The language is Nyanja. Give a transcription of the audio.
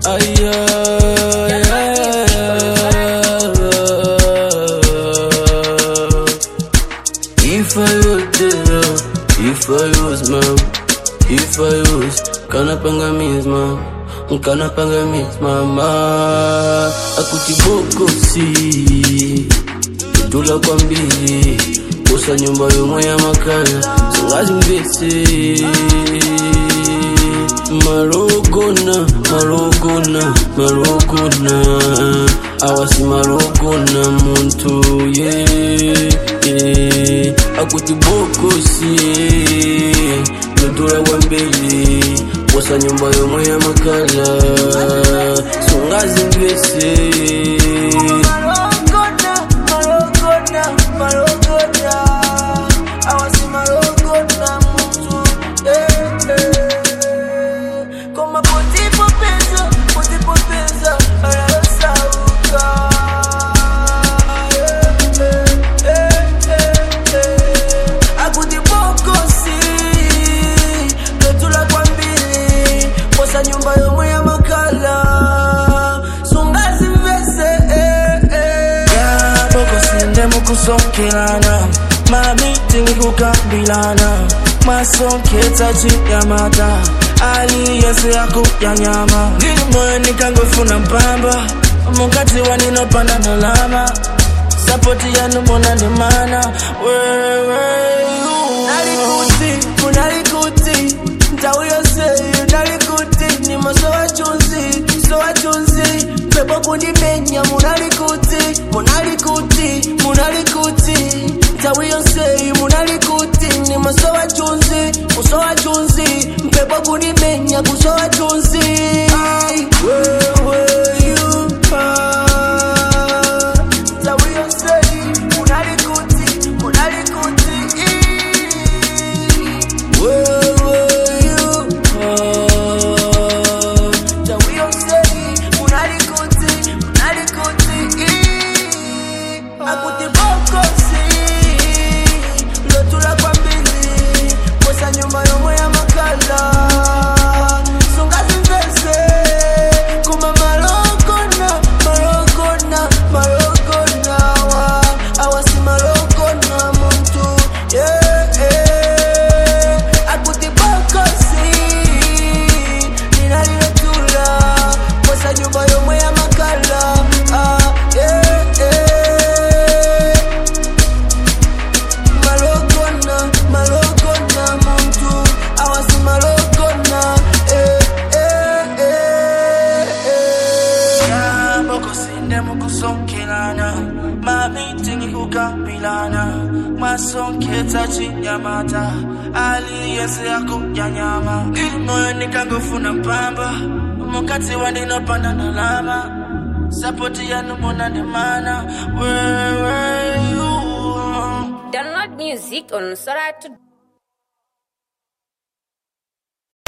If I was there, if I was mom, if I was kanapanga means mom, kanapanga means mama, akutibokosi tula kwa mbili kosa nyumba yomwe ya makala singazi mvese marogona marogona marogona awasi marogona muntu ye yeah. akutibokosi totula kwa mbili kosa nyumba yomwe ya makala singazi mvese nyumba yomwe ya makala sungazi mvese eh, eh. bokosinde mukusokelana mamitingi kukambilana masoketa chiyamata ali yese yakuyanyama ngili moyo nikangofuna mpamba mukati waninopanda nalama sapoti yanu monandimana nalikuti munalikuti nthawi yonseyo nalikuti ni maso wachunzi so wachunzi pepo kundimenya munalikuti munalikuti munalikuti nthawi yonseyo munalikuti ni maso wachunzi kuso wachunzi mpepo kundimenya kuso wachunzi wewe you are nthawi yonseyo munalikuti munalikuti nyumba yomwe ya makala sungazimvese kuma malokona malokona malokona wa awasi malokona muntu yeah, yeah. akutibokosi ninaliletula kosa nyumba yomwe ya makala ah, yeah, yeah. malokona malokona muntu awasi malokona eh, eh, eh, eh. bokosinde mukusokelana mamitingi kukambilana masoketa chiyamata ali yese yakuyanyama ngili moyo nikangofuna mpamba mukati wandinopanda nalama sapoti yanu monandimana wewe you Download music on Soratu